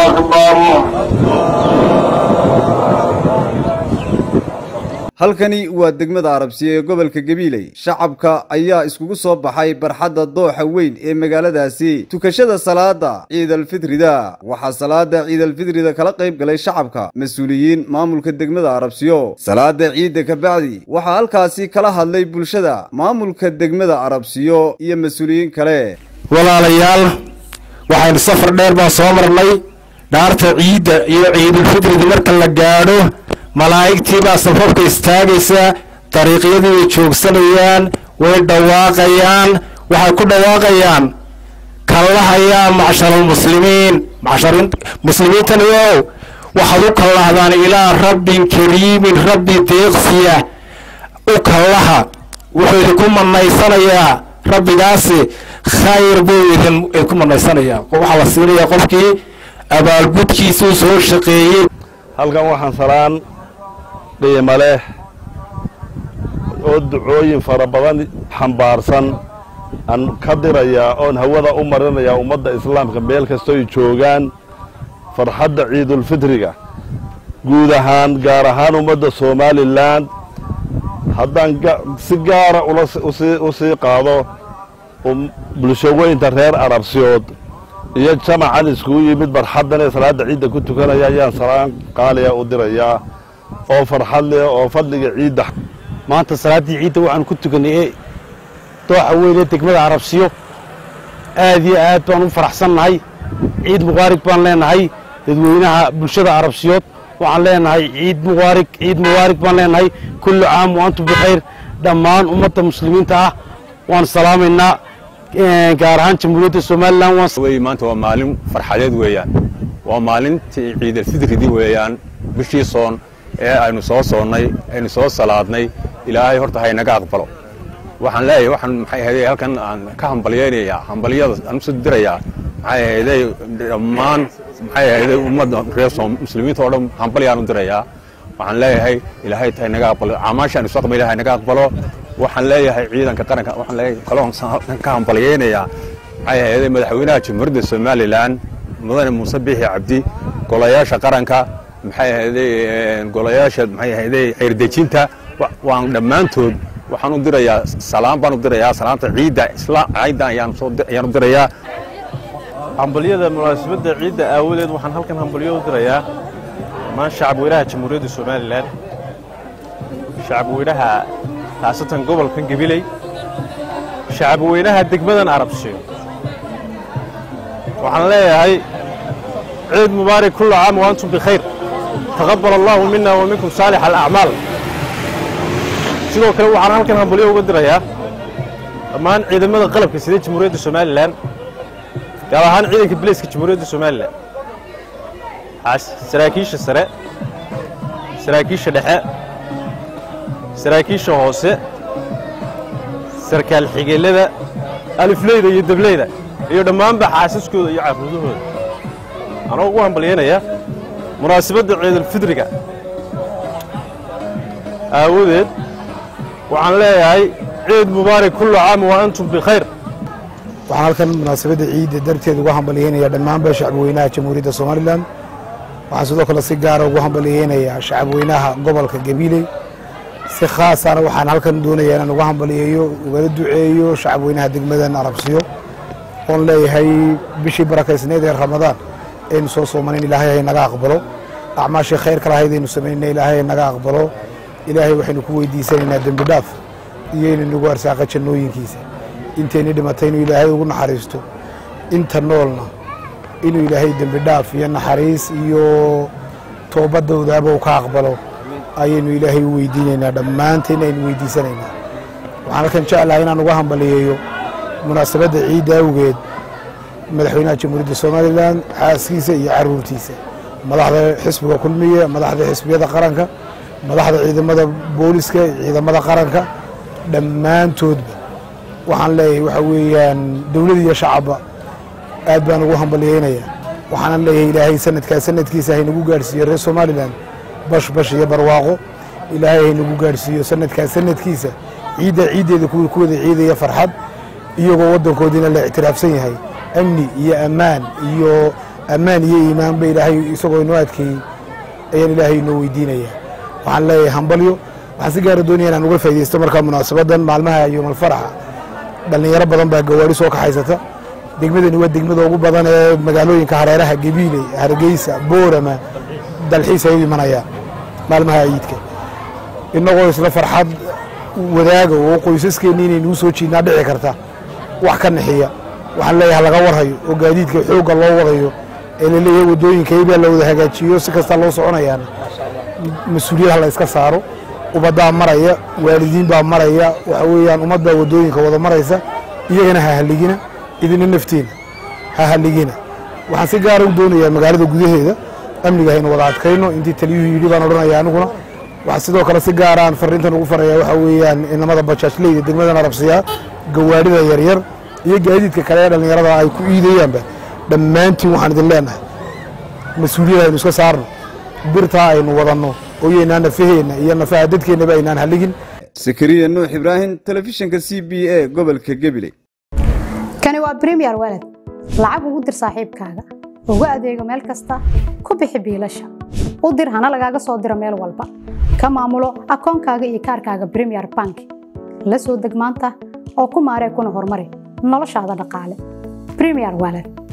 أكبر halkani waa degmada arabsiya ee gobolka gabiiley shacabka ayaa iskugu soo baxay barxadda dooxa weyn ee magaaladaasi tukashada salaada ciidalfitrida waxaa salaada ciidalfitrida kala qayb galay shacabka mas-uuliyiin maamulka degmada arabsiyo salaada ciidda kabacdi waxaa halkaasi kala hadlay bulshada maamulka degmada arabsiyo iyo mas-uuliyiin kale walaalayaal waxaynu safar dheer baan soo marnay dhaarta ciidda iyo ciidulfitrida marka la gaadho malaa'igtii baa safafka istaagaysa dariiqyadii way joogsanayaan way dhawaaqayaan waxay ku dhawaaqayaan kallahayaa macsharalmuslimiin muslimiintani ow waxaad u kallahdaan ilaa rabbin kariimin rabbi deeqsiya u kallaha wuxuu idinku manaysanayaa rabbigaasi khayr buu idinku manaysanayaa waxaa la siinayaa qofkii abaalgudkiisuu soo shaqeeyey halkan waxaan salaan qiimo leh oo ducooyin fara badan xambaarsan aan ka dirayaa oon hawada u marinayaa ummadda islaamka meel kastoy joogaan farxadda ciidulfitriga guud ahaan gaar ahaan ummadda somalilan haddaan si gaara u sii qaado bulshaweynta reer arabsiyood iyo jamacan iskugu yimid barxaddan ee salaadda ciidda ku tukanaya ayaan salaan qaaliya u dirayaa oo farxad leh oo fadliga ciidda maanta salaaddii ciidda waxaanu ku tukannay ee dooxa weyn ee degmada arabsiyo aad iyo aad baan u faraxsannahay ciid muqaarig baan leenahay dadweynaha bulshada arabsiyood waxaan leenahay ciid muqaarig ciid mubaarig baan leenahay kullu caam wa antum bikhayr dhammaan ummadda muslimiinta ah waan salaamaynaa gaar ahaan jamhuuriyadda somalilan maanta waa maalin farxadeed weeyaan waa maalintii ciidalfidridii weeyaan bishii soon ee aynu soo soonnay aynu soo salaadnay ilaahay horta haynaga aqbalo waxaan leeyahay waxaan maxay ahayday halkan aan ka hambalyaynayaa hambalyada aan usoo dirayaa maxay ahayday dhammaan maxay ahayday ummadda reer soom muslimiinta oo dhan hambalyaan u dirayaa waxaan leeyahay ilaahay haynaga aqbalo camaashaan isu aqbal ilahay naga aqbalo waxaan leeyahay ciidanka qaranka waxaan leeyahay kaloon ka hambalyaynayaa maxay ahayday madaxweynaha jamhuuriyadda somalilan mudane muuse biixi cabdi golayaasha qaranka maxay ahayday golayaasha maxay ahayday xeerdejinta waan dhammaantood waxaan u dirayaa salaam baan u dirayaa salaamta ciidda isla ciidda ayaan soo ayaan u dirayaa hambalyada munaasabadda ciidda aawadeed waxaan halkan hambalyo u dirayaa dhammaan shacabweynaha jamhuuriyadda somalilan shacabweynaha khaasatan gobolkan gabiley shacabweynaha degmadan arabsiyo waxaan leeyahay ciid mubaarak kullu caam wa antum bikhayr taqabbal allahu mina wa minkum saalix alacmaal sidoo kale waxaan halkan hambalyo uga dirayaa dhammaan ciidamada qalabka sida jamhuuriyadda somalilan gaar ahaan ciidanka bileyska jamhuuriyadda somalilan saraakiisha sare saraakiisha dhexe saraakiisha hoose sarkaal xigeellada alifleyda iyo dableyda iyo dhammaanba xaasaskooda iyo carruudahooda anoo ugu hambalyaynayaa munaasabadda ciidulfidriga aawadeed waxaan leeyahay ciid mubaarak kullu caam wa antum bikhayr waxaan halkan munaasabadda ciidda darteed ugu hambalyaynayaa dhammaanba shacabweynaha jamhuuriyadda somalilan waxaan sidoo kale si gaara ugu hambalyaynayaa shacabweynaha gobolka gabiiley si khaasana waxaan halkan doonayaa inaan uga hambalyeeyo ugala duceeyo shacabweynaha degmadan arabsiyo oon leeyahay bishii barakaysneed ee ramadaan aynu soo soomanin ilaahay hay naga aqbalo acmaashii khayrka lahayd aynu samaynayna ilaahay hay naga aqbalo ilaahay waxaynu ku weydiisanaynaa dembi dhaaf iyo inuu nagu arsaaqa jannooyinkiisa intayni dhimatay inuu ilaahay ugu naxariisto inta noolna inuu ilaahay dembi dhaaf iyo naxariis iyo toobadoodaaba uu ka aqbalo ayaynu ilaahay u weydiinaynaa dhammaanteen aynu weydiisanaynaa waxaan halkan jeclahay inaan uga hambaliyeeyo munaasabadda ciidda awgeed madaxweynaha jamhuuriyadda somalilan xaaskiisa iyo caruurtiisa madaxda xisbiga kulmiye madaxda xisbiyada qaranka madaxda ciidamada booliska ciidamada qaranka dhammaantoodba waxaan leeyahay waxa weeyaan dowlad iyo shacabba aad baan ugu hambaliyeynayaa waxaanan leeyahay ilaahay sanadkaa sanadkiisa haynagu gaadhsiiyo reer somalilan bash bash iyo barwaaqo ilaahay haynagu gaadhsiiyo sanadkaa sanadkiisa ciidda ciiddeeda kuwii ku wada ciidaya farxad iyagoo waddankoodiina la ictiraafsan yahay amni iyo ammaan iyo ammaan iyo iimaanba ilaahay isagoo inoo adkeeyey ayaan ilaahay inoo weydiinaya waxaan leeyahay hambalyo waxaan si gaara doonaya inaan uga faaidaysto markaa munaasabadan maalmaha yoomalfaraxa dhallinyaro badan baa gawaari soo kaxaysata degmadani waa degmada ugu badan ee magaalooyinka hareeraha gabiiley hargeysa boorama dalxiis ay u imanayaan maalmaha ciidka innagoo isla farxad wadaaga oo qoysaskeennii inaynuu soo jiidnaa dhici karta wax ka nixiya waxaan leeyahay laga warhayo oo gaadiidka xoogga loo wadayo ee laleeyahay waddooyinkaybaa la wada hagaajiyo si kastaa loo soconayaana mas-uuliyad ha la iska saaro ubaddaa maraya waalidiin baa maraya waxa weeyaan ummad baa waddooyinka wada maraysa iyagana ha halligina idina naftiina ha halligina waxaan si gaara u doonayaa magaalada gudaheeda amniga haynu wada adkayno intii taliyuhu yidhi baan odhanaya aniguna waxaa sidoo kale si gaaraan fariintan ugu faraya waxaa weeyaan inamada bajaajleyda degmadan arabsiyaa gawaadhida yaryar iyo gaadiidka kale ee dhallinyarada ay ku iidayaanba dhammaantiin waxaan idin leenahay mas-uuliyad aynu iska saarno birtaa aynu wadanno oo yaynaan nafaheenna iyo nafaha dadkeennaba aynaan halligin sakariya nuux ibraahim telefishinka c b a gobolka gabiley kani waa bremiyer walad lacag ugu dir saaxiibkaaga ugu adeego meel kasta ku bixi biilasha u dir hana lagaaga soo diro meel walba ka maamulo akoonkaaga iyo kaarkaaga bremiyer bank la soo deg maanta oo ku maaree kuna horumari noloshaada dhaqaale bremiyer walad